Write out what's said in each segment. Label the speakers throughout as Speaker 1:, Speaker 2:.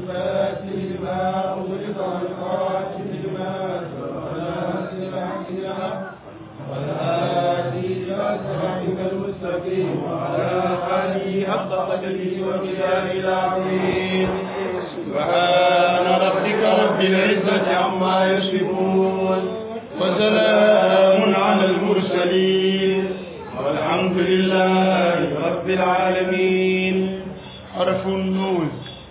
Speaker 1: الفاتح لما أغلق والخاتم لما سبق ناصر الحق بالحق والهادي إلى صراطك المستقيم وعلى آله حق قدره ومقداره العظيم سبحان ربك رب العزة عما يصفون وسلام على المرسلين والحمد لله رب العالمين حرف النون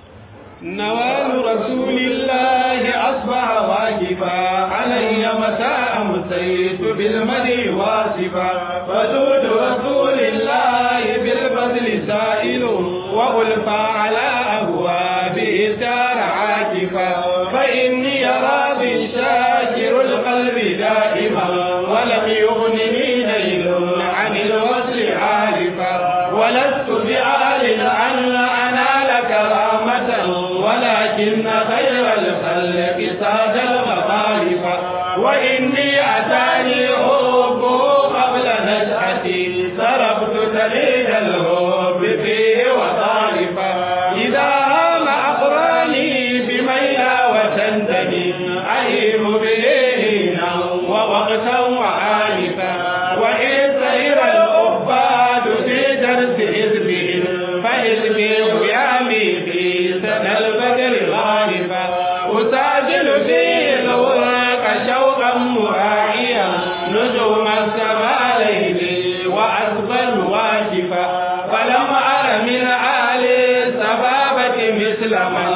Speaker 1: نوال رسول الله أصبح واجبا علي متى أمسيت بالمدي واصفا ودود رسول الله بالبذل سائل وألفى على أبوابه الدار عاكفا فإني راض شاكر القلب دائما ولم يغنني نيل عن الوصل عارفا ولست بآل أن أنال كرامة ولكن خير الخلق ساد المطالب وإني أتاني حبه قبل نشأتي ضربت تليد الحب فيه وطالفا إذا هام أقراني بميلا وتندني أهيم به هينا ووقتا وآلفا وإن سير الأباد في درس حزبهم فحزبي يامي في سنة البدر غالبا أساجل فيه الورق شوقا مراعيا نجوم السماء ليلي وأسبل واجفا فلم أر من آل السبابة مثل من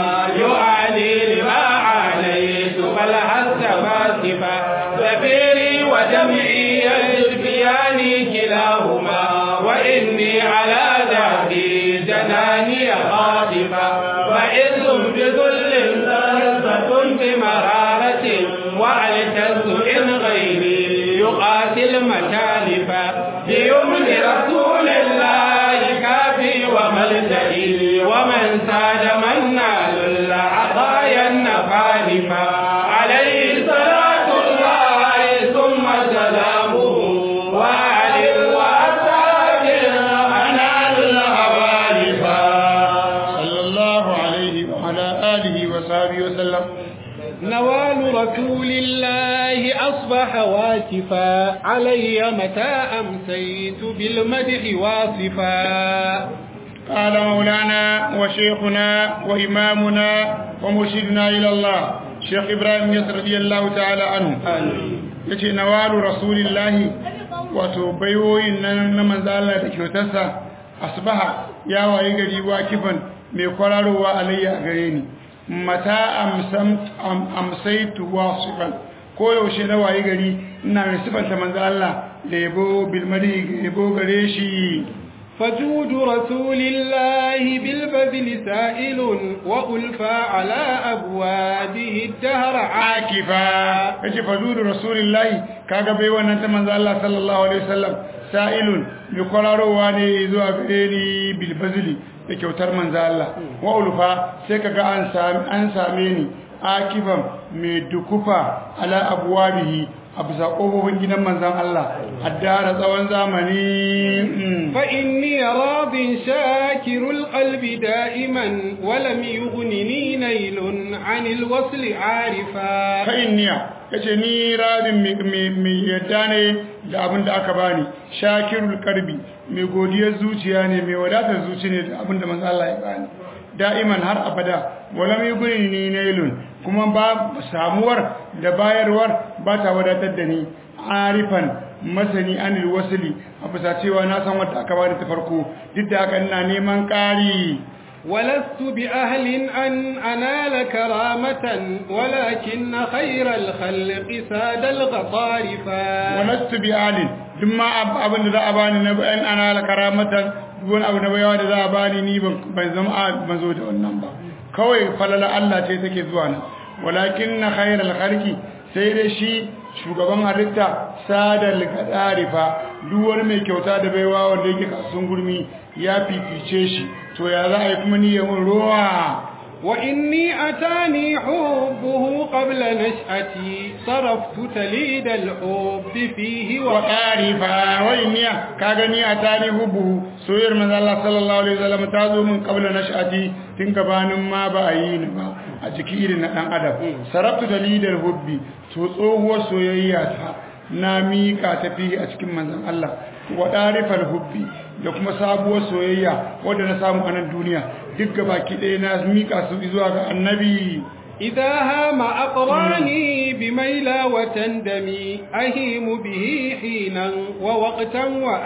Speaker 1: يعاني لما عانيت بل حتى ماسفا سفيري ودمعي يجبياني كلاهما وإني على ذاتي جناني خاطفا فإذ بذل ثرثة بمرارة وألتز إن غيري يقاتل مكالفا بيمن رسول الله كافي وملجئي ومن ساد من نال العطايا النفالفا عليه صلاة الله ثم سلامه وآل وأصحاب أنال الأوالفا
Speaker 2: صلى الله عليه وعلى آله وصحبه وسلم
Speaker 1: نوال رسول الله أصبح واكفا علي متى أمسيت بالمدح واصفا
Speaker 2: قال مولانا وشيخنا وإمامنا ومرشدنا إلى الله شيخ إبراهيم يسر رضي الله تعالى عنه yace nawalu rasulillahi wato baiwoyin nan na manzo Allah da kyautarsa asbaha ya waye gari wakifan mai kwararowa alayya a gare ni mata amsam amsaitu wasifan ko yaushe na waye gari ina mai sifanta manzo Allah da yabo bilmadi yabo gare shi
Speaker 1: فجود رسول الله بالبذل سائل وألفى على أبوابه الدهر
Speaker 2: akifa yace fazudu rasulillahi kaga bai wannan ta manzo Allah sallallahu alaihi wasallam sa'ilun bi kwararowa ne zuwa gare ni bil bazli da kyautar manzo Allah wa ulfa sai kaga an sami an same ni akifan mai dukufa ala abwabihi a bisa ƙofofin gidan manzan Allah addara tsawon zamani
Speaker 1: فإني راض شاكر القلب دائما ولم يغنني نيل عن الوصل عارفا
Speaker 2: fa'inniya ya ce ni rabin mai yadda ne da abin da aka bani shakirul karbi mai godiyar zuciya ne mai wadatar zuci ne da abin da manzo Allah ya bani da'iman har abada wala mai guni ni nailun kuma ba samuwar da bayarwar ba ta wadatar da ni arifan masani anil wasli a bisa cewa na san wanda aka bani ta farko duk da haka ina neman ƙari
Speaker 1: ولست بأهل أن أنال كرامة ولكن خير الخلق ساد الغطارفا
Speaker 2: walastu bi alin duk ma abin da za a bani na bayan ana la karamatan duk wani abu na bayawa da za a bani ni ban ban zama a ban zo da wannan ba kawai falala Allah ce take zuwa nan walakin na khairal khalqi sai dai shi shugaban halitta sadal gadarifa duk wani mai kyauta da baiwa wanda yake kasun gurmi ya fifice shi to ya za a yi kuma niyyar ruwa
Speaker 1: وإني أتاني حبه قبل نشأتي صرفت تليد الحب فيه
Speaker 2: wa ƙarifa wa inniya ka gani a tani hubu soyayyar manzo Allah sallallahu alaihi wasallam ta zo min qabla nash'ati tun gabanin ma ba a yi ni ba a jiki irin na dan adam sarabtu dalilal hubbi to tsohuwar soyayya ta na mika ta fi a cikin manzon Allah wa darifal hubbi da kuma sabuwar soyayya wadda na samu a nan duniya duk gabaki ɗaya na mika su zuwa ga annabi
Speaker 1: إذا هام أقراني بميلا وتندمي أهيم به حينا ووقتا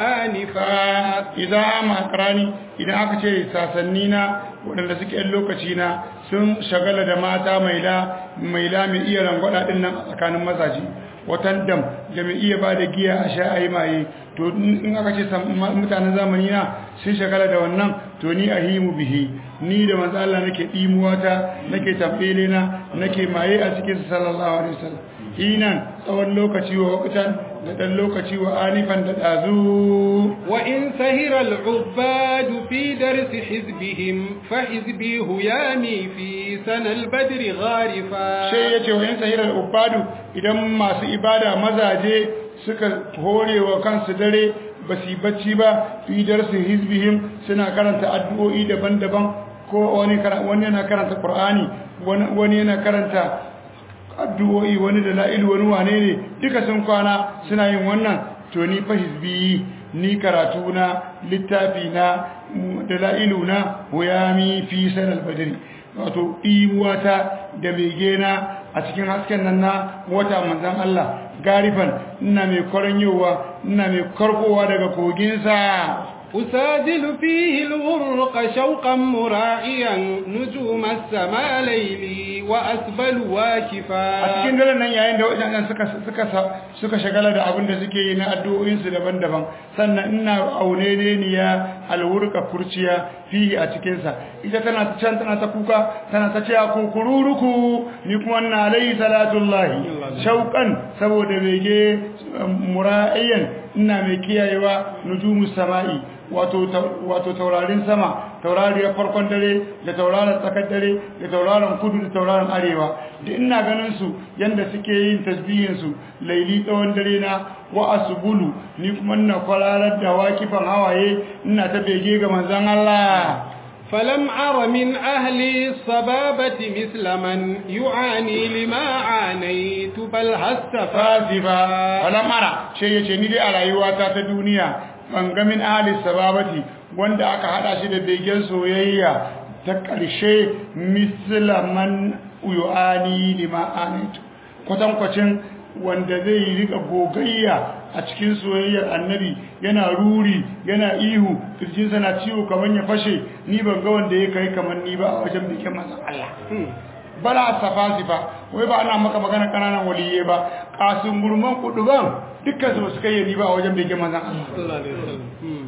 Speaker 1: وآنفا
Speaker 2: idza ama akrani idan aka ce sasannina waɗanda suke yan lokaci na sun shagala da mata maila maila mai iya rangwada din nan a tsakanin mazaje watan dam da mai iya ba da giya a sha ayi maye to in aka ce mutanen zamani na sun shagala da wannan to ni ahimu bihi ni da manzo Allah nake dimuwa ta nake tambele na nake maye a cikin sallallahu alaihi wasallam hinan tsawon lokaci wa wakutan da dan lokaci wa anifan da dazu
Speaker 1: وإن سهر العباد في درس حزبهم فحزبي هيامي في سنة البدر غارفا
Speaker 2: sai ya ce wa yin sahirar ubadu idan masu ibada mazaje suka hore wa kansu dare ba su yi bacci ba fi darsu hizbihim suna karanta addu'o'i daban-daban ko wani kara- wani yana karanta qur'ani wani wani yana karanta addu'o'i wani da la'ilu wani wane ne duka sun kwana suna yin wannan to ni fa hizbi ni karatu na littafi na da la'ilu na huyami fi sanal badri wato imuwata da begena a cikin hasken nan na wata manzan Allah garifan ina mai kwaranyowa ina mai karkowa daga koginsa
Speaker 1: أساجل فيه الغرق شوقا مراعيا نجوم السماء ليلي وأسبل
Speaker 2: a
Speaker 1: واكفا
Speaker 2: cikin daren nan yayin da waɗannan suka suka suka shagala da abin da suke yi na addu'o'insu daban-daban sannan ina aune ne ni ya alwurka kurciya fihi a cikin sa ita tana ta can tana ta kuka tana ta cewa kukururuku ni kuma ina alayhi salatullahi shauqan saboda bege mura'iyan ina mai kiyayewa nujumus sama'i wato wato taurarin sama taurariyar farkon dare da tauraron tsakar dare da tauraron kudu da tauraron arewa da ina ganin su yanda suke yin tasbihin su laili tsawon dare na wa asbulu ni kuma ina kwararar da wakifan hawaye ina ta bege ga manzon Allah
Speaker 1: فلم أر من أهل الصبابة مثل من يعاني لما عانيت بل هستفا
Speaker 2: fasifa wala mara ce yace ni dai a rayuwata ta duniya ban ga min ahli sababati wanda aka hada shi da begen soyayya ta karshe mislaman uyani lima anaitu kwatankwacin wanda zai rika gogayya a cikin soyayyar annabi yana ruri yana ihu kirjinsa na ciwo kamar ya fashe ni ban ga wanda ya kai kamar ni ba a wajen bikin manzon Allah bala safasifa wai ba ana maka magana kananan waliye ba kasun gurman kuduban dukkan su su kai ni ba a wajen bikin manzon Allah
Speaker 1: صلى الله عليه وسلم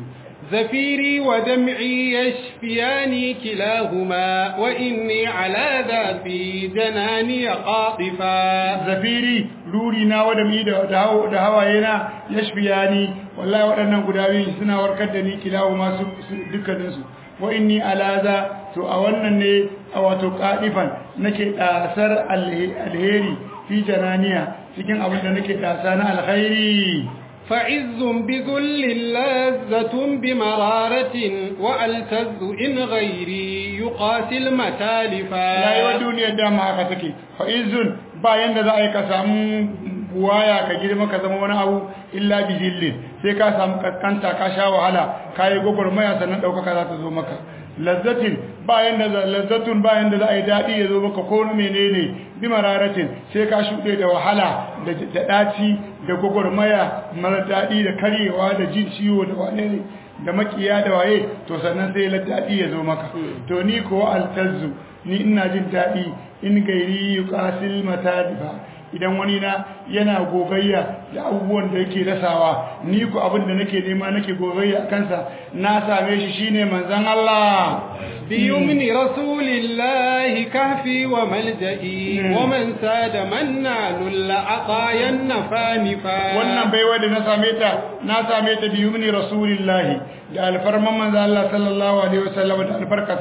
Speaker 1: زفيري ودمعي يشفياني كلاهما وإني على ذا في جناني قاطفا
Speaker 2: zafiri ruri na wada mi da da hawa- da hawaye na yashfiyani wallahi waɗannan guda biyu suna warkar da ni kilawo masu dukkanin su wa inni alaza to a wannan ne a wato qadifan nake dasar alhe- alheri fi jananiya cikin abin da nake dasa na alkhairi
Speaker 1: فعز بذل لذة بمرارة وألتز إن غيري يقاسي المتالفا
Speaker 2: rayuwar duniyar dama haka take fa'izun bayan da za a yi ka samu buwaya ka girma ka zama wani abu illa bi zillin sai ka samu kaskanta ka sha wahala ka yi gwagwarmaya sannan ɗaukaka za ta zo maka lazzatin bayan da lazzatun bayan da za a yi daɗi ya zo maka ko menene bi mararatin sai ka shuɗe da wahala da da ɗaci da gwagwarmaya mara daɗi da karyewa da jin ciwo da wane ne da makiya da waye to sannan sai daɗi ya zo maka to ni ko altazzu ni ina jin daɗi in gairi yuqasil matadifa idan wani na yana gogayya da abubuwan da yake rasawa ni ku abin da nake nema nake gogayya a kansa na same shi shine manzon Allah
Speaker 1: بيمن رسول الله كهفي وملجئي
Speaker 2: مم.
Speaker 1: ومن ساد من نال العطايا النفانفا
Speaker 2: wannan baiwa da na same ta na same ta bi yumni rasulillahi da alfarman manzo Allah sallallahu alaihi wasallam da albarkarsa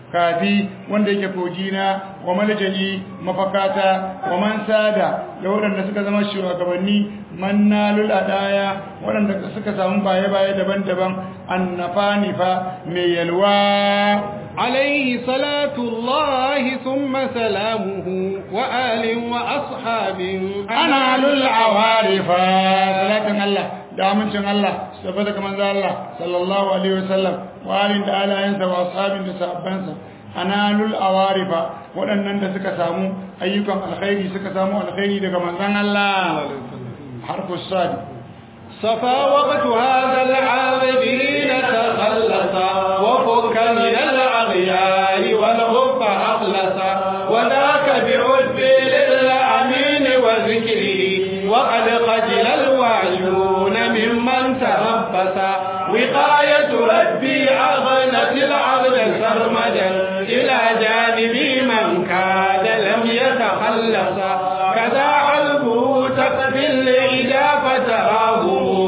Speaker 2: kafi wanda yake kogina wa malja'i mafakata wa man sada da waɗanda suka zama shugabanni mannalul adaya waɗanda suka samu baye-baye daban-daban annafani fa mai yalwa
Speaker 1: عليه صلاة الله ثم سلامه وآل وأصحاب
Speaker 2: أنا للعوارف صلاة الله دامنشن الله سبتك من ذا الله صلى الله عليه وسلم وآل تعالى ينسى وأصحاب تسابنسى أنا للعوارف waɗannan da suka samu ayyukan alkhairi suka samu alkhairi daga manzon Allah harfu sadi
Speaker 1: صفا وقت هذا العابدين تخلصا وفك من الأغيار والغب أخلصا وذاك بعذب للأمين وذكره وقد قتل الواجون ممن تربصا وقاية ربي أغنت العبد سرمدا إلى جانب من كاد لم يتخلصا كذا قلبه تقبل الإجا فتراه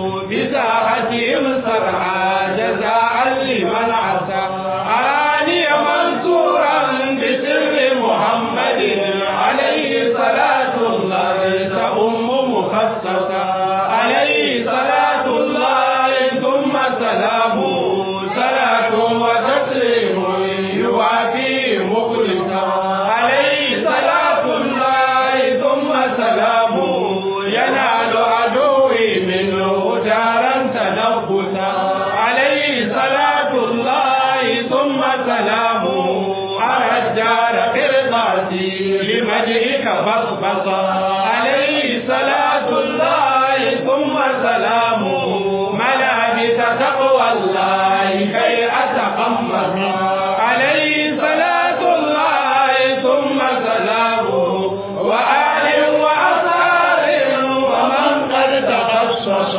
Speaker 1: بساحتهم صرعا جزاء لمن عصى أراني منصورا بسر محمد عليه صلاة الله تأم مخصصا عليه صلاة الله ثم سلامه صلاة وتسليم يوافي مخلصا عليه صلاة الله ثم سلامه ينال عدوي منه دارا تنبتا عليه صلاة الله ثم سلامه أرى الدار قرطاسي لمجئك بصبصا عليه صلاة الله ثم سلامه ملابس تقوى الله كي أتقمص عليه صلاة الله ثم سلامه وآل وأصحاب ومن قد تخصص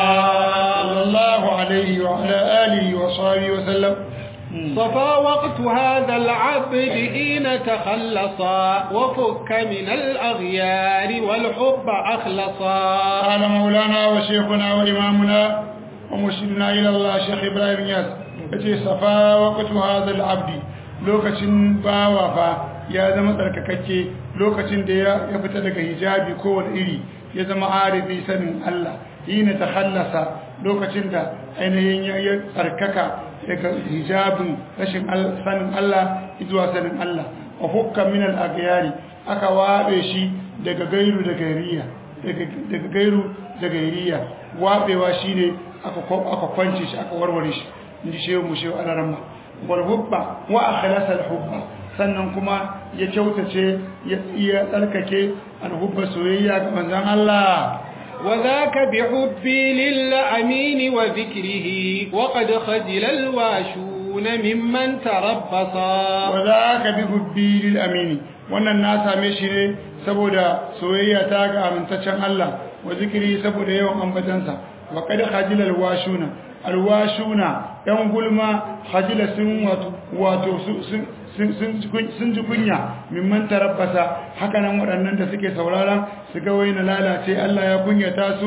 Speaker 2: صلى الله عليه وعلى آله وصحبه وسلم
Speaker 1: صفى وقت هذا العبد حين تخلصا وفك من الأغيار والحب أخلصا
Speaker 2: قال مولانا وشيخنا وإمامنا ومرشدنا إلى الله شيخ إبراهيم ياس yace safa waqtu hadha al-abd lokacin bawa fa ya zama tsarkakakke lokacin da ya fita daga hijabi ko wani iri ya zama arifi sanin Allah hina takhallasa lokacin da ainihin ya tsarkaka daga hijabin rashin sanin Allah zuwa sanin Allah wa hukka min al-aghyari aka wabe shi daga gairu da gairiya daga gairu da gairiya wabewa shine aka aka kwance shi aka warware shi inji shehu mu shehu alaramma wal hubba wa akhlasa al hubba sannan kuma ya kyautace ya iya tsarkake al hubba soyayya ga manzon Allah
Speaker 1: وذاك بحبي للأمين وذكره وقد خجل الواشون ممن تربصا
Speaker 2: وذاك بحبي للأمين wannan na same shi ne saboda soyayya ta ga amintaccen Allah wa zikiri saboda yawan ambatansa wa qad khajila alwashuna alwashuna yan gulma khajila sun wato wato sun sun ji kunya mimman tarabbasa haka nan waɗannan da suke sauraron su ga wai na lalace Allah ya kunyata su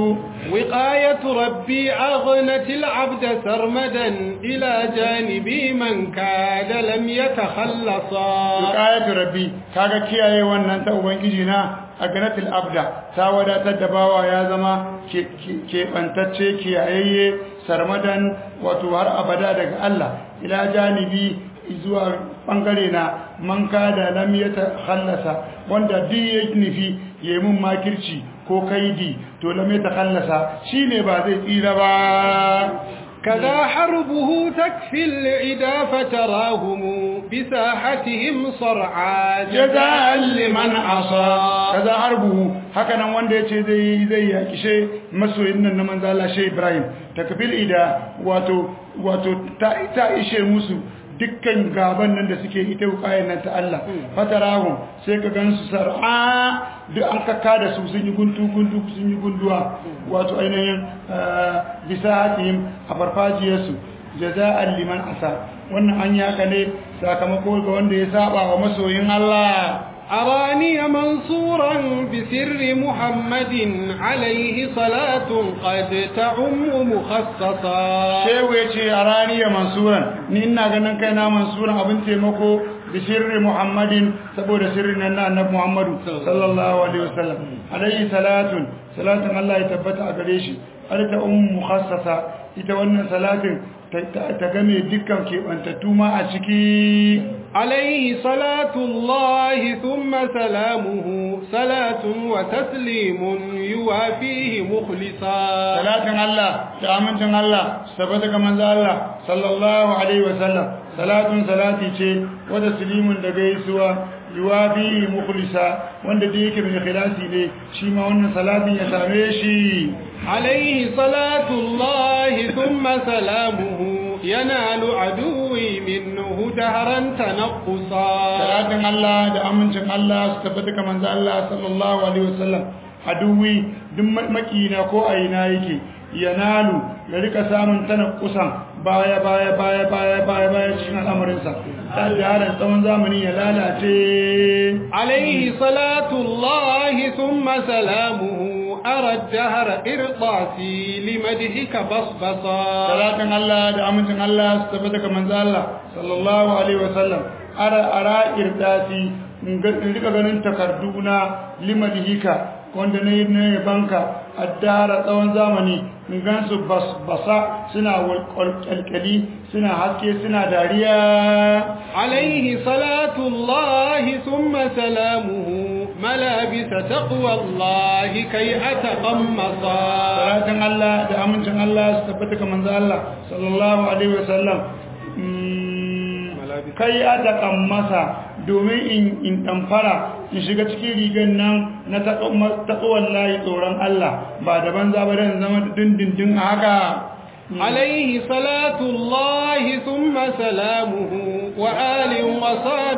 Speaker 1: wiqayatu rabbi aghnat al-abd sarmadan ila janibi man kada lam yatakhallasa
Speaker 2: wiqayatu rabbi kaga kiyaye wannan ta ubangiji na agnatil abda ta wadatar da bawa ya zama ke bantacce kiyayayye sarmadan wato har abada daga Allah ila janibi zuwa bangare na man kada lam ya khallasa wanda duk ya nufi yayi mun makirci ko kaidi to lam ya khallasa shine ba zai tsira ba
Speaker 1: كذا حربه تكفي العدا فتراهم بساحتهم صرعا
Speaker 2: جزاء لمن عصى كذا حربه هكذا wanda yace zai zai yaki she masoyin nan na manzo Allah Sheikh Ibrahim takfil ida wato wato ta ta ishe musu dukkan gaban nan da suke ita wukayen nan ta Allah fatarahu sai ka gansu sar'a duk an kakka da su sun yi guntu guntu sun yi gunduwa wato ainihin bisa hakim a farfajiyarsu jaza'an liman asa wannan an yaka ne sakamako ga wanda ya saba wa masoyin Allah
Speaker 1: أراني منصورا بسر محمد عليه صلاة قد تعم مخصصا
Speaker 2: shehu ya ce a raniya mansuran ni ina ganin kai na mansuran abin taimako da sirri muhammadin saboda sirrin nan na annabi muhammadu sallallahu alaihi wasallam alaihi salatun salatun Allah ya tabbata a gare shi alta ummu mukhassasa ita wannan salatin ta game dukkan kebantattu ma a ciki
Speaker 1: عليه صلاة الله ثم سلامه صلاة وتسليم يوافيه مخلصا
Speaker 2: salatin Allah da amincin Allah saboda ga manzo Allah sallallahu alaihi wasallam salatun salati ce wanda silimun da gaisuwa yuwafi mukhlisa wanda da yake mai ikhlasi ne shi ma wannan salatin ya same shi
Speaker 1: عليه صلاة الله ثم سلامه ينال عدوي منه دهرا تنقصا
Speaker 2: salatin Allah da amincin Allah su tabbata ga manzo Allah sallallahu alaihi wasallam aduwi duk makina ko aina yake yanalu ya rika samun tana kusan baya baya baya baya baya baya cikin al'amarinsa ta da tsawon zamani ya lalace
Speaker 1: عليه صلاة الله ثم سلامه أرى الدهر إرطاسي لمدحك بصبصا
Speaker 2: salatin Allah da amincin Allah su tabbata ga manzo Allah sallallahu alaihi wasallam ara ara irdasi in ga- in rika ganin takarduna limadhika wanda na yi na banka addara tsawon zamani in gansu bas basa suna walƙalƙali suna haske suna dariya
Speaker 1: عليه صلاة الله ثم سلامه ملابس تقوى الله كي أتقمصا
Speaker 2: salatin Allah da amincin Allah su tabbata ga manzo Allah sallallahu alaihi wasallam Mm, kai a taƙan masa domin in in ɗamfara in shiga cikin rigar nan na taƙawar layi tsoron Allah ba da banza ba dan zama dindindin a haka
Speaker 1: عليه صلاة الله ثم سلامه وآل وصاب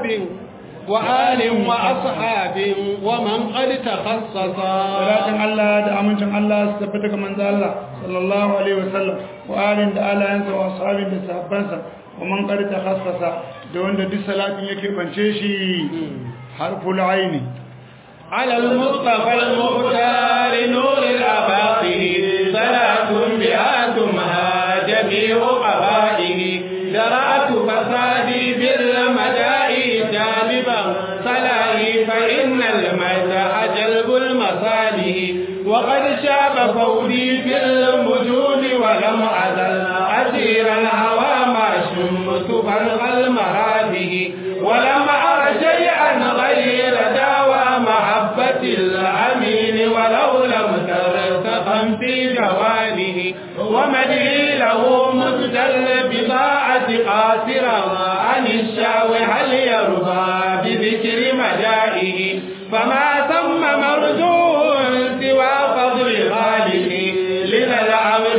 Speaker 1: وآل وأصحاب ومن قد تخصصا
Speaker 2: salatin Allah da amincin Allah su tabbata ga manzo Allah sallallahu alaihi wasallam wa alin da alayansa wa ashabin da sahabbansa wa man qad takhassasa da wanda duk salatin yake bance shi harful aini
Speaker 1: على المصطفى المختار نور الأباطه صلاة بها تمهى جميع قبائه درأت فسادي بالمدائي جانبا صلاحي فإن المدح جلب المصالح وقد شاب فودي في المجود ولم أزل أسير الهوى ما شمت فرغ المراده ولم أر شيئا غير داوى محبة الأمين ولو لم ترتقم في جوانه ومدعي له مزدل بضاعة قاصرا عن الشاو هل يرضى بذكر مدائه فما ثم مرجو سوى فضل خالقه لذا العبد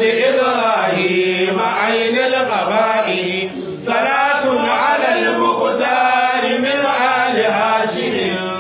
Speaker 1: إبراهيم عين القبائل صلاة على المختار من آل هاشم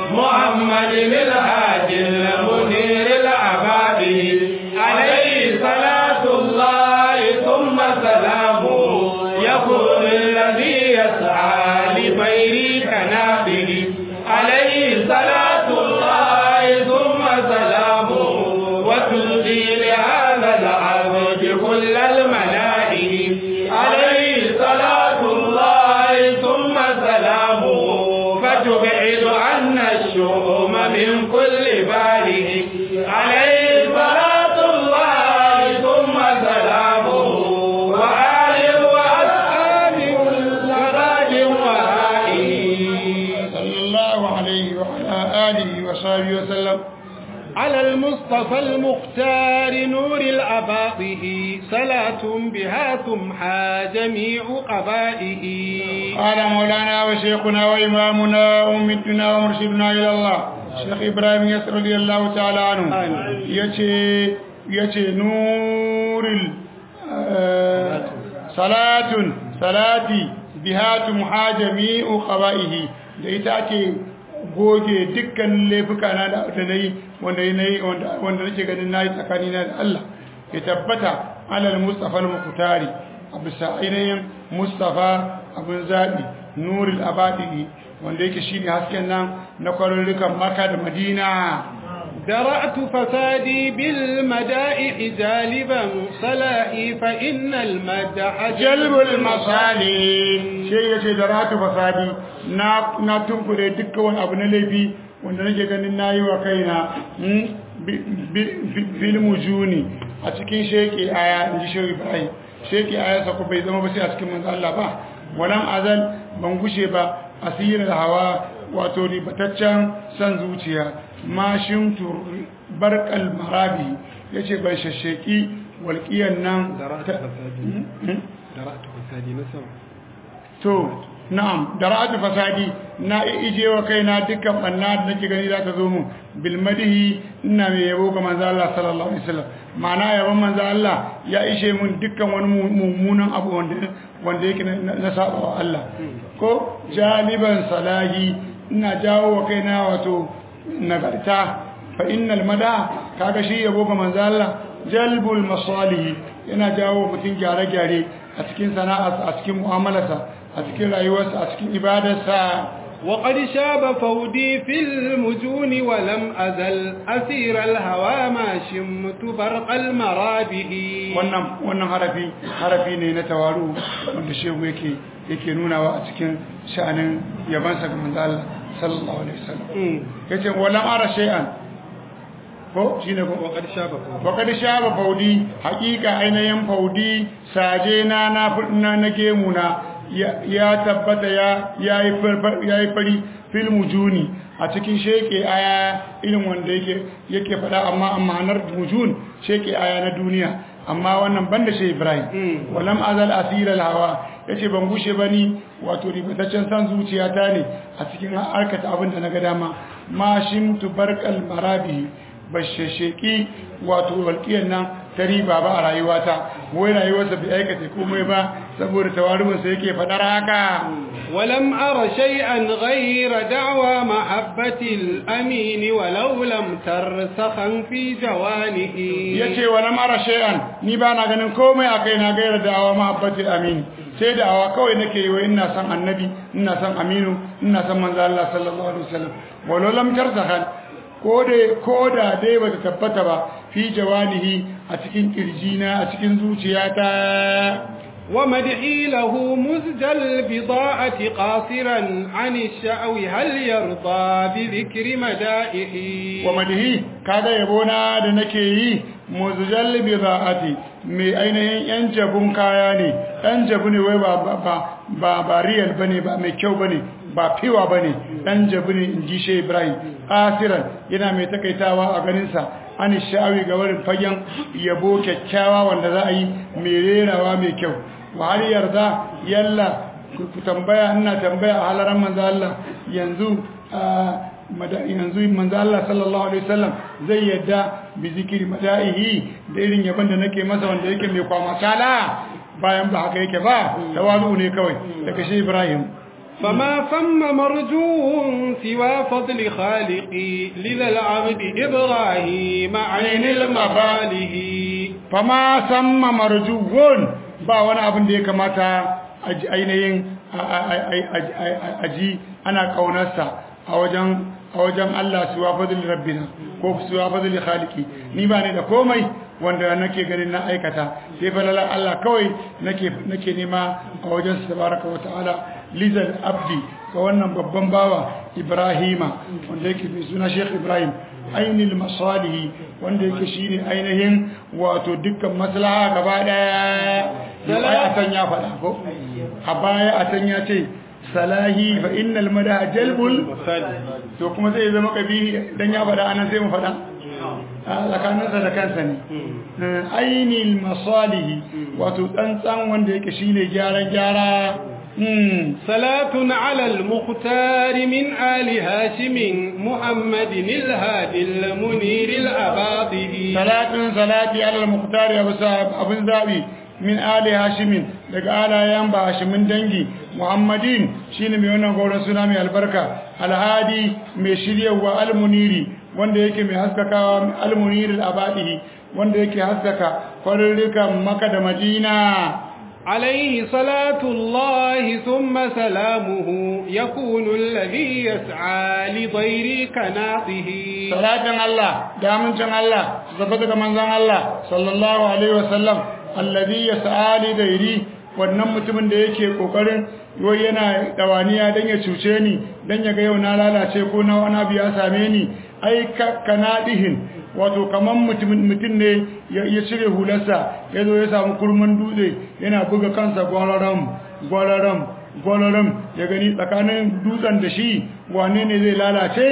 Speaker 1: محمد الهادي المنير العبادي عليه صلاة الله ثم سلامه يكون الذي يسعى لبير كنابه عليه صلاة الله ثم سلامه وتلقي لهذا العبد كل الملائكة عليه صلاة الله ثم سلامه فتبعد عنا الشؤم من كل باله عليه صلاة الله ثم سلامه وآل وأصحاب كل غاد وآله
Speaker 2: صلى الله عليه وعلى آله وصحبه وسلم
Speaker 1: على المصطفى المختار نور الأباطه صلاة بها تمحى جميع قبائه
Speaker 2: قال مولانا وشيخنا وإمامنا ومدنا ومرشدنا إلى الله شيخ إبراهيم يسر رضي الله تعالى عنه
Speaker 1: آمين.
Speaker 2: يتي يتي نور ال- آه، صلاة صلاتي بها تمحى جميع قبائه da ita ake goge dukkan laifuka na da da nayi wanda nayi wanda wanda nake ganin nayi tsakani na da Allah ya tabbata alal mustafa al-muqtari a bisa ainihin mustafa abin zaɓi nuril abadi wanda yake shine hasken nan na kwarurrukan Makka da Madina
Speaker 1: درأت فسادي بالمدائح جالبا صلاحي فإن المدح
Speaker 2: جلب المصالح sai yace daratu fasadi na na tunkure dukkan wani abu na laifi wanda nake ganin nayi wa kaina bil mujuni a cikin sheke aya inji shehu Ibrahim sheke aya sa ko bai zama ba sai a cikin manzo Allah ba walam azal ban gushe ba asirar hawa wato ribataccen san zuciya mashin barkal marabi ya ce bai shasheki walƙiyan nan to na'am da ra'atu fasadi na ije wa kaina dukkan banna da nake gani za ta zo mu bil madihi ina mai yabo ga manzo Allah sallallahu alaihi wasallam ma'ana yabon manzo Allah ya ishe mun dukkan wani mummunan abu wanda wanda yake na saba wa Allah ko jaliban salahi ina jawo wa kaina wato nagarta fa innal mada kaga shi yabo ga manzo Allah jalbul masalih yana jawo mutum gyare-gyare a cikin sana'arsa a cikin mu'amalarsa a cikin rayuwarsa a cikin ibadarsa
Speaker 1: وقد شاب فودي في المجون ولم أزل أسير الهوى ما شمت برق المرابه
Speaker 2: wannan wannan harafi harafi ne na tawaru wanda shehu yake yake nunawa a cikin sha'anin yabansa ga manzo Allah sallallahu alaihi wasallam yace walam ara shay'an ko shine ko
Speaker 1: وقد شاب فودي
Speaker 2: wakad shaba faudi hakika ainihin faudi saje na na na gemuna ya tabbata ya yayi yayi fari fil mujuni a cikin sheke aya irin wanda yake yake fada amma ma'anar mujun sheke aya na duniya amma wannan banda shi Ibrahim walam azal asira hawa yace ban gushe bani wato ribataccen san zuciyata ne a cikin harkata abin da naga dama ma shimtu barkal marabi bashasheki wato walƙiyar nan ta riba ba a rayuwata wai rayuwarsa bai aikata komai ba saboda tawarumansa yake faɗar haka
Speaker 1: ولم أر شيئا غير دعوى محبة الأمين ولو لم ترسخا في جوانه
Speaker 2: yace wa lam ara shay'an ni ba na ganin komai akai na gaira da'awa mahabbatil amin sai da'awa kawai nake yi wa ina san annabi ina san aminu ina san manzo Allah sallallahu alaihi wasallam walau lam tarzakhan ko da dai ba ta tabbata ba fi jawanihi a cikin kirjina a cikin zuciyata
Speaker 1: ومدحي له مزج البضاعة قاصرا عن الشأو هل يرضى بذكر مدائحي
Speaker 2: ومدحي كذا يبونا da nake yi muzjal bida'ati mai ainihin yan jabun kaya ne dan jabu ne wai ba ba ba ba real bane ba mai kyau bane ba fiwa bane dan jabu ne inji she Ibrahim asiran yana mai takaitawa a ganin sa an sha'awi ga wurin fagen yabo kyakkyawa wanda za a yi mai rerawa mai kyau wa har yarda yalla ku tambaya ina tambaya a halaran manzo Allah yanzu yanzu manzo Allah sallallahu alaihi wasallam zai yadda bi zikiri madaihi da irin yaban da nake masa wanda yake mai kwama kala bayan ba haka yake ba tawazu ne kawai daga shi Ibrahim
Speaker 1: فما ثم مرجو سوى فضل خالقي لذا العبد إبراهيم عين المباله
Speaker 2: فما ثم مرجو ba wani abin da ya kamata ainihin aji ana kaunarsa a wajen a wajen Allah suwa fadli rabbina ko suwa fadli khaliki ni ba ne da komai wanda nake ganin na aikata sai falala Allah kawai nake nake nema a wajen tabaraka wa ta'ala lizal abdi ga wannan babban bawa Ibrahima wanda yake mai suna Sheikh Ibrahim ainil masalihi wanda yake shine ainihin wato dukkan maslaha gaba daya sai a san ya faɗa ko a baya a san ya ce salahi fa innal madaha jalbul to kuma zai zama kabihi dan ya faɗa anan sai mu faɗa tsakaninsa da kansa ne ainil masalihi wato tsantsan wanda yake shine gyara gyara
Speaker 1: صلاة على المختار من آل هاشم محمد الهادي المنير الأباطه
Speaker 2: صلاة صلاة على المختار أبو الزابي min ali hashimin daga alayen ba hashimin dangi muhammadin shine mai wannan gauran suna mai albarka alhadi mai shiryawa almuniri wanda yake mai haskakawa almuniri abadihi wanda yake haskaka kwarurrukan maka da madina
Speaker 1: عليه صلاة الله ثم سلامه يكون الذي يسعى لضير كناطه
Speaker 2: salatin Allah da amincin Allah su tabbata ga manzon Allah sallallahu alaihi wasallam alladhi yas'ali dairi wannan mutumin da yake kokarin wai yana dawaniya dan ya cuce ni dan ya ga yau na lalace ko na wani abu ya same ni ai kanadihin wato kaman mutumin mutum ne ya cire hularsa ya zo ya samu kurman dutse yana buga kansa gwararam gwararam gwararam ya gani tsakanin dutsen da shi wane ne zai lalace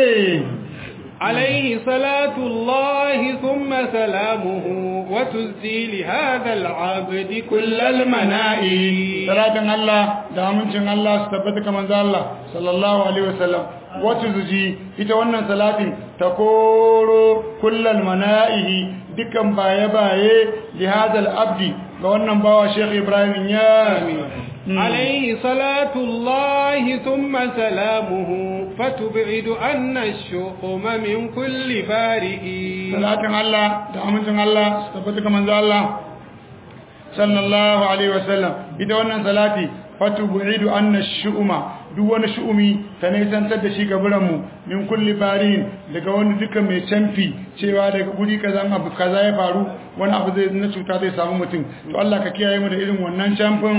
Speaker 1: عليه صلاة الله ثم سلامه وتزدي لهذا العبد كل المنائي
Speaker 2: salatin Allah da amincin Allah su tabbata kamar Allah sallallahu alaihi wasallam wata zuji ita wannan salatin ta koro kullal mana'ihi dukan baye-baye li hadal abdi ga wannan bawa Sheikh Ibrahim ya
Speaker 1: عليه صلاة الله ثم سلامه فتبعد أن الشؤم من كل بارئ
Speaker 2: salatin Allah da amincin Allah su tabbata kamar Allah sallallahu alaihi wasallam ita wannan salati fatubu'idu anna shu'uma duk wani shu'umi ta nisantar da shi gaburan mu min kulli barin daga wani duka mai canfi cewa daga guri kaza abu kaza ya faru wani abu zai na cuta zai samu mutum to Allah ka kiyaye mu da irin wannan canfin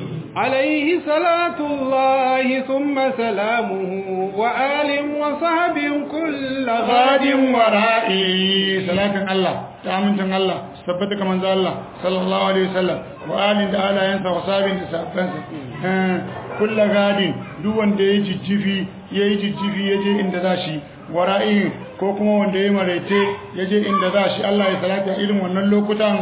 Speaker 1: عليه صلاة الله ثم سلامه وآل وصحب كل غاد
Speaker 2: gadin wara'i salatin Allah ta amincin Allah su tabbata kamar za Allah sallallahu alaihi wasallam wa alin da alayensa wa sabin da sabansa kulla gadin duk wanda ya jijjifi ya yi jijjifi ya je inda za shi wara'i ko kuma wanda ya maraice ya je inda za shi Allah ya salata irin wannan lokutan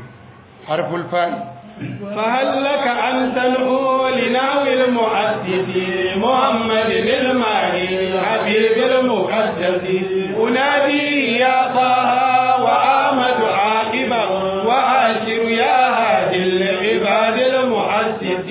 Speaker 2: harful fa'i
Speaker 1: فهل لك أن تنهو لنحو المؤسس محمد الماهي حبيب المقدس أنادي يا طه وآمد عاقبا وآشر يا هادي العباد المؤسس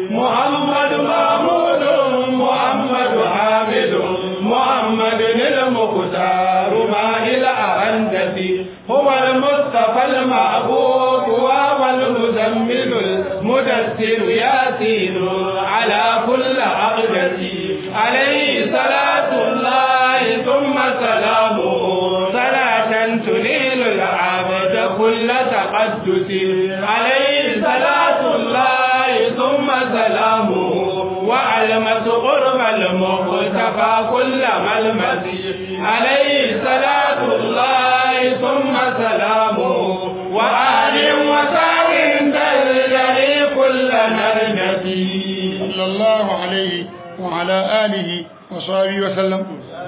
Speaker 1: محمد محمود محمد حامد محمد المختار ما إلى أرندس هو المصطفى المعبود وهو المزمل المدثر ياسين على كل عقدة عليه صلاة الله ثم سلامه صلاة تنيل العبد كل تقدس عليه صلاة الله ثم سلامه وعلمة قرب المختفى كل ملمس عليه صلاة الله ثم سلامه وآل وسعد تجري كل نرجتي
Speaker 2: صلى الله عليه وعلى آله وصحبه وسلم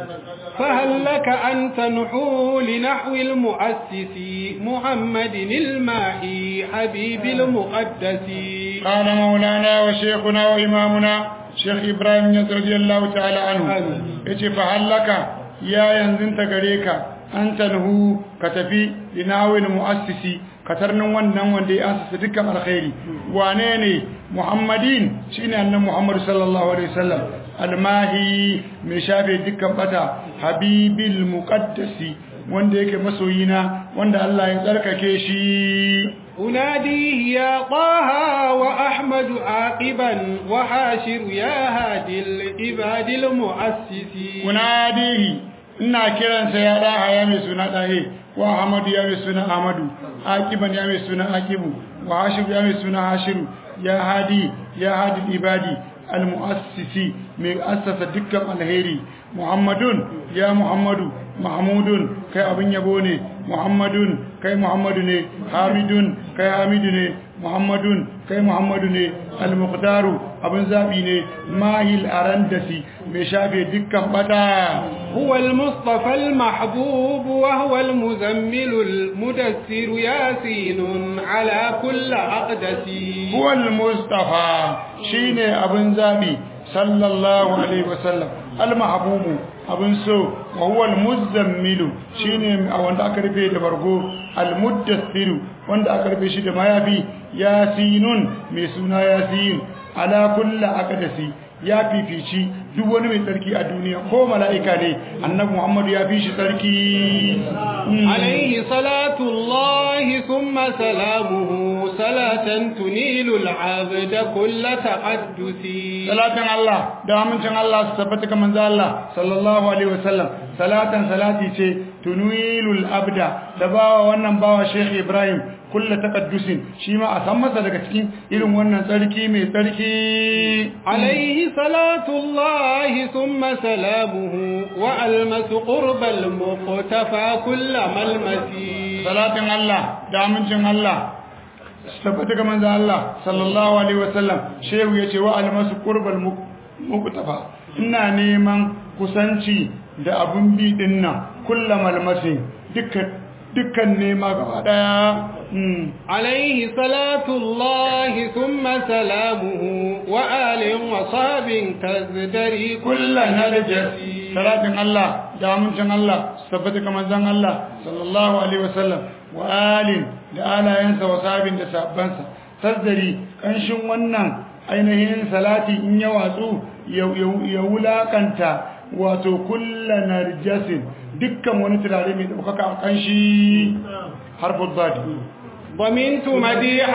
Speaker 1: فهل لك أن تنحو لنحو المؤسس محمد الماهي حبيب المقدس
Speaker 2: قال مولانا وشيخنا وإمامنا شيخ إبراهيم رضي الله تعالى عنه yace fa hallaka ya yanzunta gare ka an tanhu ka tafi linawil muassisi katarnin wannan wanda ya asasa dukkan alkhairi wane ne muhammadin shine annabi muhammad sallallahu alaihi wasallam almahi mai shafe dukkan bata habibil muqaddasi wanda yake masoyina wanda Allah ya tsarkake shi
Speaker 1: أناديه يا طه وأحمد عاقبا وحاشر يا هادي العباد المؤسسين
Speaker 2: unadihi ina kiransa ya daha ya mai suna dahe wa ahmadu ya mai suna ahmadu akiban ya mai suna akibu wa hashiru ya mai suna hashiru ya hadi ya hadi ibadi almuassisi mai assasa dukkan alheri muhammadun ya muhammadu mahmudun kai abin yabo ne muhammadun kai muhammadu ne hamidun kai hamidu ne muhammadun kai muhammadu ne al-muqtaru abin zabi ne mahil arandasi mai shafe dukkan bata
Speaker 1: هو المصطفى المحبوب وهو المزمل المدثر ياسين على كل عقدة
Speaker 2: huwal mustafa shine abin zabi sallallahu alaihi wasallam al-mahbubu abin so wa huwa al-muzammilu shine a wanda aka rufe da bargo al-muddassiru wanda aka rufe shi da mayafi yasinun mai suna yasin ala kulli aqdasi ya fifici duk wani mai tsarki a duniya ko mala'ika ne annabi muhammadu ya fi shi tsarki
Speaker 1: عليه صلاة الله ثم سلامه صلاة تنيل العبد كل تقدس
Speaker 2: salatin Allah da amincin Allah su tabbata ga manzo Allah sallallahu alaihi wasallam salatan salati ce tunwilul abda da bawa wannan bawa Sheikh Ibrahim kullu taqaddusin shi ma a san masa daga cikin irin wannan tsarki mai tsarki
Speaker 1: عليه صلاة الله ثم سلامه وألمس قرب المقتفى كل ملمسي
Speaker 2: salatin Allah da amincin Allah su tabbata ga manzo Allah sallallahu alaihi wasallam shehu yace wa almasu qurbal muqtafa ina neman kusanci da abun bi dinnan kullu malmasi dukkan dukkan nema gaba daya
Speaker 1: عليه صلاة الله ثم سلامه وآل وصاب تزدري كل نرجسي
Speaker 2: salatin Allah da amincin Allah su tabbata ga manzon Allah sallallahu alaihi wasallam wa alin da alayensa wa sabin da sabbansa tazdari kanshin wannan ainihin salati in ya watsu ya wulakanta wato kullu narjasin dukkan wani turare mai daukaka a kanshi harful badi
Speaker 1: ضمنت مديح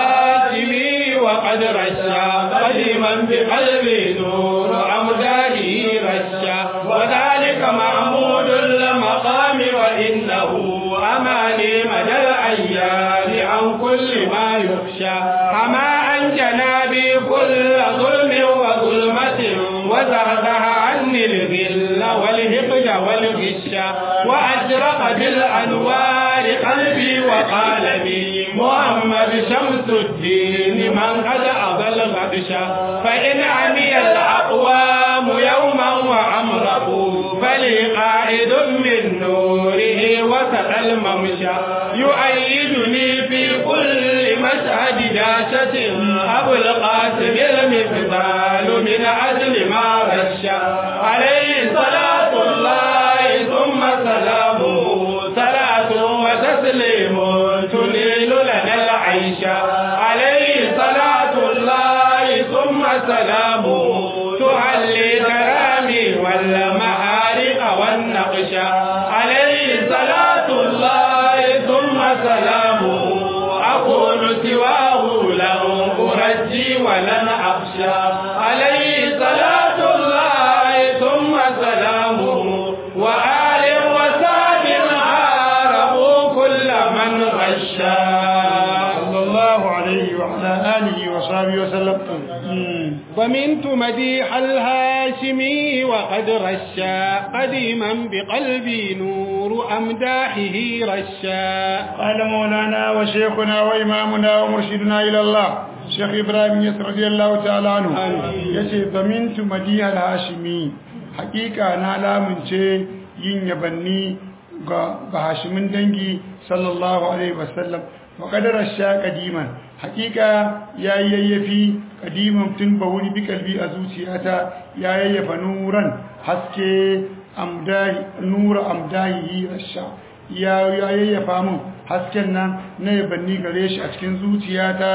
Speaker 1: الهاشمي وقد رشا قديما بقلبي نور أمداره رشا وذلك محمود المقام وإنه أماني مدى الأيام عن كل ما يخشى حما عن جنابي كل ظلم وظلمة وزهزه عني الغل والهقد والغشا وأشرق بالأنوار قلبي وقالبي محمد شمس الدين من قد أضل غدشا فإن عمي الأقوام يوما وأمرقوا فلي قائد من نوره وسط الممشى يؤيدني في كل مشهد داشة أبو القاسم المفضال من أجل ما رشا عليه صلاة الله ثم سلامه صلاة وتسليم تنيل لنا العيش عليه صلاة الله ثم سلامه تحلي كرامي والمعارق والنقش عليه صلاة الله ثم سلامه أكون سواه لن أرجي ولن أخشى عليه صلاة الله ثم سلامه وآل وساب عارضوا كل من غشى
Speaker 2: صلى الله عليه وعلى آله وصحبه وسلم
Speaker 1: ضمنت مديح الهاشمي وقد رشا قديما بقلبي نور أمداحه رشا
Speaker 2: قال مولانا وشيخنا وإمامنا ومرشدنا إلى الله شيخ إبراهيم يسر رضي الله تعالى عنه يشي ضمنت مديح الهاشمي حقيقة أنا من شيء yin yabanni ga hashimin dangi sallallahu alaihi wasallam wa kadarar sha kadiman hakika ya yayyafi kadiman tun ba wuri bi kalbi a zuciyata ya yayyafa nuran haske amdahi nura amdahi rasha ya yayyafa mun hasken nan na yabanni gare shi a cikin zuciyata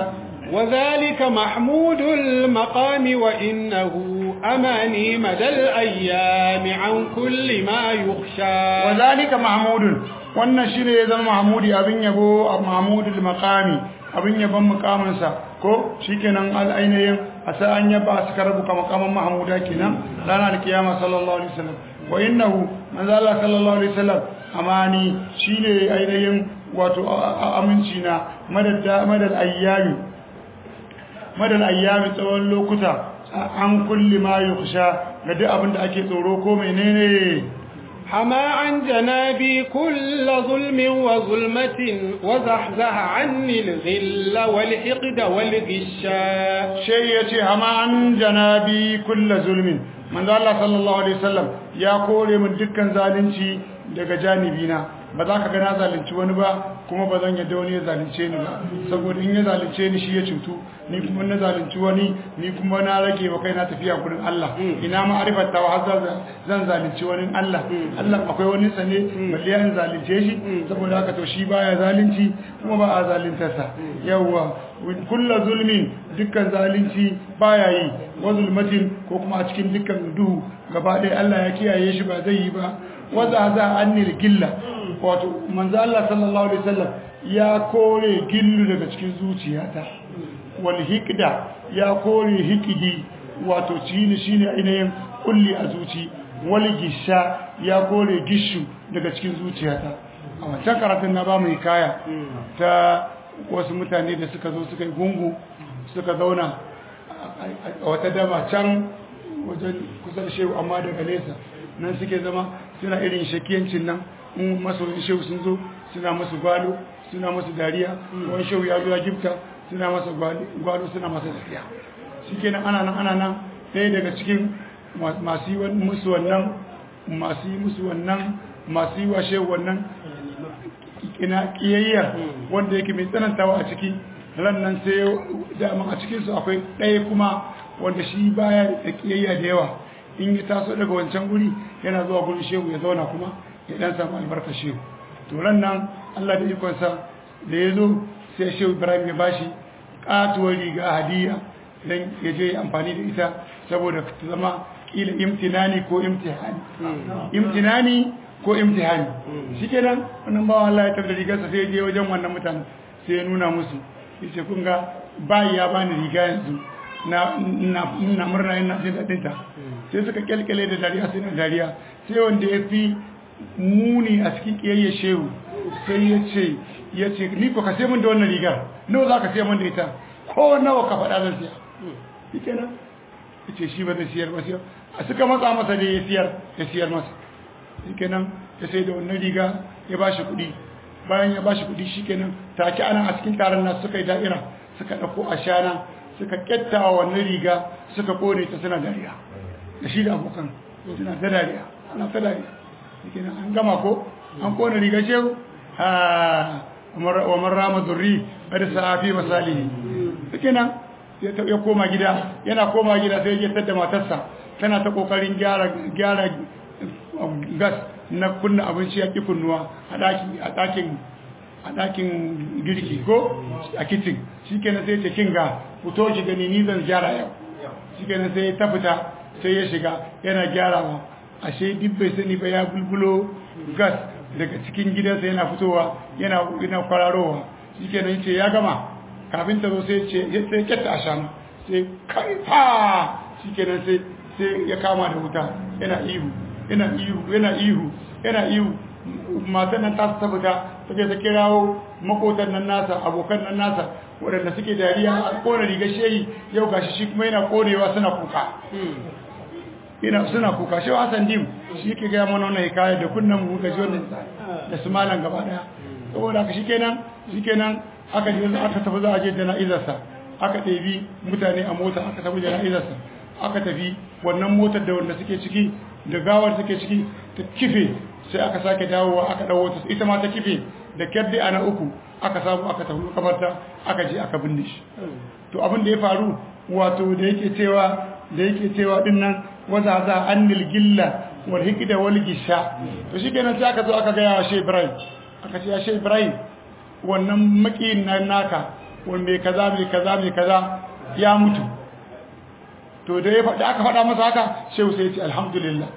Speaker 1: وذلك محمود المقام وإنه أماني مدى الأيام عن كل ما يخشى
Speaker 2: وذلك محمود wannan shine ya zama mahmudi abin yabo a mahmudul maqami abin yabon mukaminsa ko shikenan al'ainayin a sa an yaba su karabu kama makaman mahmuda kenan ranar kiyama sallallahu alaihi wasallam wa innahu manzo Allah sallallahu alaihi wasallam amani shine ainihin wato aminci na madad madal ayyami madal ayyami tsawon lokuta an kulli ma yukhsha ga duk abin da ake tsoro ko menene
Speaker 1: حما عن جنابي كل ظلم وظلمة وزحزح عني الغل والحقد والغشا
Speaker 2: شيء يتي حما عن جنابي كل ظلم من ذا الله صلى الله عليه وسلم يا كوري من دكان zalunci daga janibina ba za ka ga na zalunci wani ba kuma ba zan yadda wani ya zalunce ni ba saboda in ya zalunce ni shi ya cutu ni kuma na zalunci wani ni kuma na rage wa kai na tafiya gurin Allah ina ma'arifar ta har zan zalunci wani Allah Allah akwai wani sane balle an zalunce shi saboda haka to shi baya zalunci kuma ba a zalunta sa yawa kullu zulmin dukkan zalunci baya yi wa zulmatin ko kuma a cikin dukkan duhu gaba ɗaya Allah ya kiyaye shi ba zai yi ba waza za annil gilla wato manzo Allah sallallahu alaihi wasallam ya kore gillu daga cikin zuciyata wal hikda ya kore hikidi wato shine shine ainihin kulli a zuci wal gisha ya kore gishu daga cikin zuciyata a wancan karatun na ba mu hikaya ta wasu mutane da suka zo suka yi gungu suka zauna a wata dama can wajen kusa da shehu amma daga nesa nan suke zama suna irin shakiyancin nan in masoyin shehu sun zo suna masu gwalo suna masu dariya wani shehu ya zo ya gifta suna masa gwalo suna masa dariya shi kenan ana nan ana nan ɗaya daga cikin masu yi musu wannan masu yi musu wannan masu yi wa shehu wannan ina kiyayyar wanda yake mai tsanantawa a ciki ran nan sai dama a cikinsu akwai ɗaya kuma wanda shi baya da kiyayya da yawa in ya taso daga wancan guri yana zuwa gurin shehu ya zauna kuma ya dan samu albarkar shehu to ran nan Allah da ikonsa da ya zo sai shehu Ibrahim ya bashi katuwar riga hadiya dan ya je amfani da ita saboda ta zama kila imtinani ko imtihani imtinani ko imtihani shikenan wannan bawan Allah ya tabbata rigarsa sai ya je wajen wannan mutane sai ya nuna musu yace kun ga bai ya bani riga yanzu na na murna ina jin dadin ta sai suka kyalkyale da dariya sai na dariya sai wanda ya fi muni a cikin kiyayya shehu sai ya ce ya ce ni ko ka sai mun da wannan rigar nawa za ka sai mun da ita ko nawa ka faɗa zan siya shi kenan ya ce shi ba zai siyar ba siyar a suka matsa masa da ya siyar ya siyar masa shi kenan ya sai da wannan riga ya ba shi kuɗi bayan ya ba shi kuɗi shi kenan take ana a cikin taron nasu suka yi da'ira suka ɗauko a shana suka kyattawa wannan riga suka kone ta suna dariya da shi da abokan suna ta dariya ana ta dariya kenan an gama ko an kone riga shehu ha wa man rama durri bada sa'afi masalihi kenan ya koma gida yana koma gida sai ya tada matarsa tana ta kokarin gyara gyara gas na kunna abinci ya ki kunnuwa a daki a dakin a dakin girki ko a kitchen shikenan sai ce kinga fito ki gani ni zan gyara yau shikenan sai ta fita sai ya shiga yana gyarawa ashe duk bai sani ba ya bulbulo gas daga cikin gidansa yana fitowa yana yana kwararowa shikenan yace ya gama kafin ta zo sai ce sai ketta a shanu sai kai fa shikenan sai sai ya kama da wuta yana ihu yana ihu yana ihu yana ihu matan nan ta ta fita take ta kirawo makotan nan nasa abokan nan nasa waɗanda suke dariya a kona rigar shehi yau gashi shi kuma yana konewa suna kuka ina suna kuka shi Hassan Dim shi ke ga mana wannan hikaya da kunnan mu ga jiwon da su malan gaba daya saboda haka shikenan shikenan aka je aka tafi za a je jana'izar sa aka ɗebi mutane a mota aka tafi jana'izar sa aka tafi wannan motar da wanda suke ciki da gawar suke ciki ta kife sai aka sake dawowa aka dawo ta ita ma ta kife da kyaddi ana uku aka samu aka tafi kabarta aka je aka binne shi to abin da ya faru wato da yake cewa da yake cewa dinnan waza za annil gilla wal hikda wal gisha to shikenan sai aka zo aka ga ya she Ibrahim aka ce ya she Ibrahim wannan makiyin nan naka wanda mai kaza mai kaza mai kaza ya mutu to da ya faɗi aka faɗa masa haka shehu sai ya ce alhamdulillah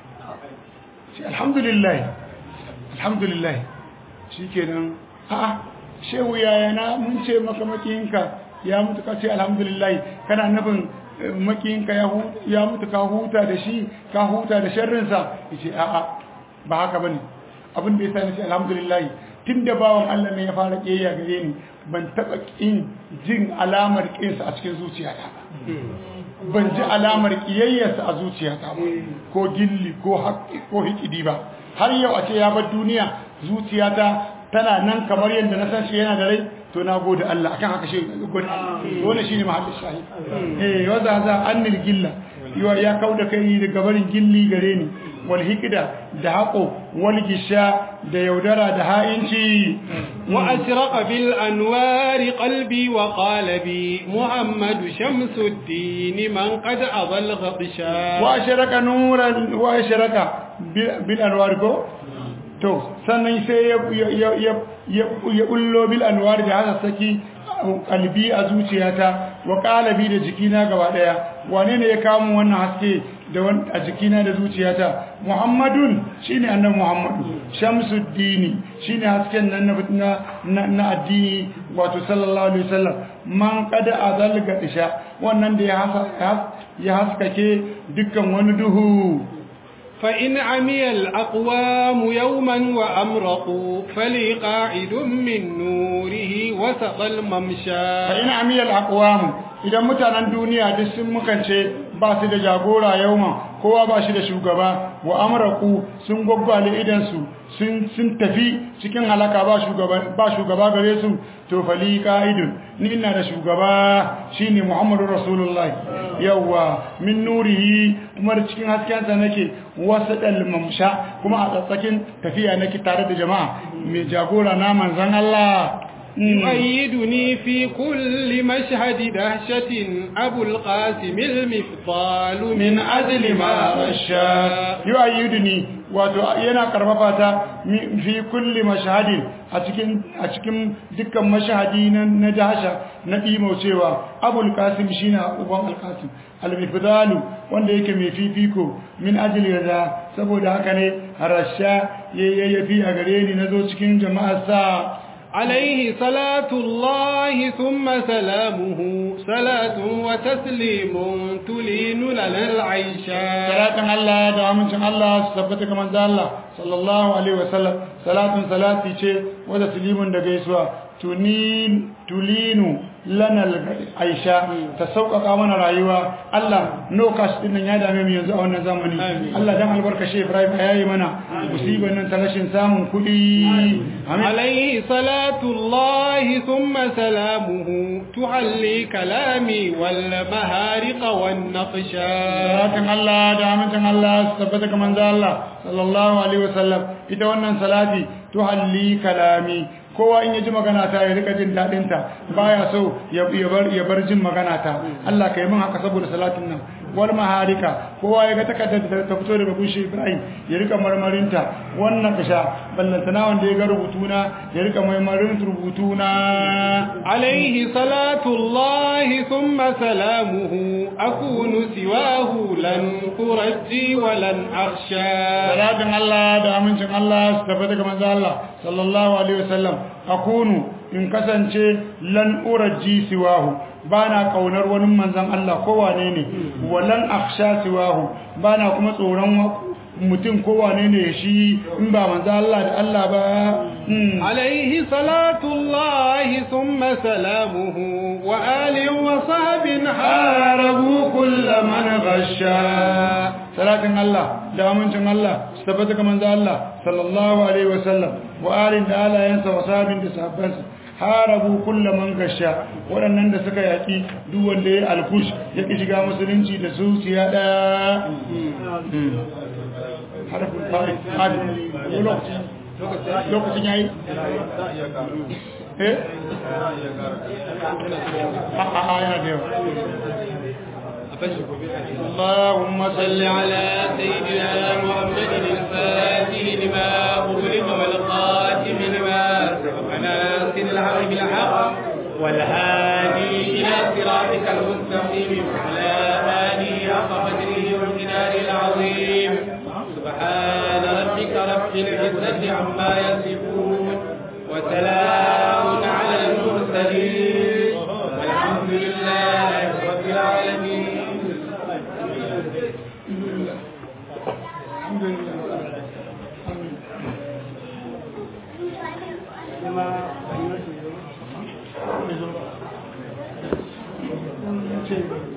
Speaker 2: ce alhamdulillah alhamdulillah shikenan a'a shehu yaya na mun ce maka makiyinka ya mutu ka ce alhamdulillah kana nufin makiyinka ya mutu ka huta da shi ka huta da sharrinsa ya ce a'a ba haka ba ne abin da ya sa na ce alhamdulillah tun da bawan Allah ne ya fara ƙeya gare ni ban taɓa ƙin jin alamar ƙinsa a cikin zuciyata ba ban ji alamar ƙiyayyarsa a zuciyata ba ko gilli ko haƙƙi ko hikidi ba har yau a ce ya bar duniya zuciyata tana nan kamar yadda na san shi yana da rai to na gode Allah akan haka shi gode wannan shine mahallin shahid eh waza za annil gilla yiwa ya kauda kai daga barin gilli gare ni wal hikda da haqo wal gisha da yaudara da ha'inci
Speaker 1: wa asraqa bil anwari qalbi wa qalabi muhammad shamsuddin man qad adal ghabsha
Speaker 2: wa ashraka nuran wa ashraka bil anwari ko to sannan sai ya ullo bil anwar da haka saki kalbi a zuciyata wa qalabi da jikina gaba daya wane ne ya kawo wannan haske da wani a jikina da zuciyata muhammadun shine annabi muhammadu shamsuddini shine hasken nan na na, na addini wato sallallahu alaihi wasallam man qad azalga isha wannan da ya hasa ya haskake dukkan wani duhu
Speaker 1: فإن عمي الأقوام يوما وأمرقوا فلي قاعد من نوره وسط الممشى
Speaker 2: فإن عمي الأقوام idan mutanen duniya duk sun mukance ba su da jagora yauma kowa ba shi da shugaba wa amraku sun gwaggwale idansu sun sun tafi cikin halaka ba shugaba ba shugaba gare su to fali qaidun ni ina da shugaba shine Muhammadu Rasulullahi yawa min nurihi kuma da cikin haskensa nake wasadal mamsha kuma a tsatsakin tafiya nake tare da jama'a mai jagora na manzon Allah
Speaker 1: يؤيدني في كل مشهد دهشة أبو القاسم المفضال من أجل ما غشى
Speaker 2: يؤيدني wato yana karfafa ta fi kulli mashahadin a cikin a cikin dukkan mashahadi na na dasha na dimo cewa abul qasim shine uban al qasim al mifdalu wanda yake mai fifiko min ajli da saboda haka ne harasha yayyafi a gare ni nazo cikin jama'ar sa
Speaker 1: عليه صلاة الله ثم سلامه صلاة وتسليم تلين لنا العيشة
Speaker 2: صلاة الله دعمت الله سبتك من الله صلى الله عليه وسلم صلاة صلاة وتسليم دقيسوا تنين تلين lana aisha ta sauƙaƙa mana rayuwa Allah no cash din nan ya dame mu yanzu a wannan zamani Allah dan albarka shi Ibrahim ya yi mana musibar nan ta rashin samun kuɗi
Speaker 1: alayhi salatu Allah thumma salamuhu tuhalli kalami wal mahariq wan naqsha
Speaker 2: salatin Allah da amincin Allah tabbata ga manzo Allah sallallahu alaihi wasallam ita wannan salati tuhalli kalami kowa in ya ji magana ta ya rika jin daɗin ta baya so ya bar ya bar jin magana ta Allah kai min haka saboda salatin nan wal maharika kowa ya ga takaddar da ta fito daga bushe Ibrahim ya rika marmarin ta wannan kasha ballantana wanda ya ga rubutuna ya rika marmarin rubutuna
Speaker 1: alaihi salatu Allah thumma salamuhu akunu siwahu lan qurji wa lan akhsha
Speaker 2: salatin Allah da amincin Allah su tafi daga manzo Allah sallallahu alaihi wasallam akunu in kasance lan uraji siwahu bana kaunar wani manzon Allah kowane ne walan akhsha siwahu bana kuma tsoron mutum kowane ne shi in ba manzon Allah da Allah ba
Speaker 1: alaihi salatu Allah thumma salamuhu wa ali wa sahbin
Speaker 2: harabu kull man ghasha salatin Allah da amincin Allah su tabbata ga manzon Allah sallallahu alaihi wasallam wa alin da alayansa wa sahabin da sahabbansa harabu kulla man gasha waɗannan da suka yaƙi duk wanda ya alkush ya ƙi shiga musulunci da zuciya ɗaya harafin fa'i lokacin yayi eh a a yana da yawa
Speaker 1: اللهم صل على سيدنا محمد الفاتح لما أغلق والقاتم لما سبق ناصر الحق بالحق والهادي إلى صراطك المستقيم وعلى آله حق قدره والجلال العظيم سبحان ربك رب العزة عما يصفون وسلام على المرسلين والحمد لله رب العالمين
Speaker 2: Thank you.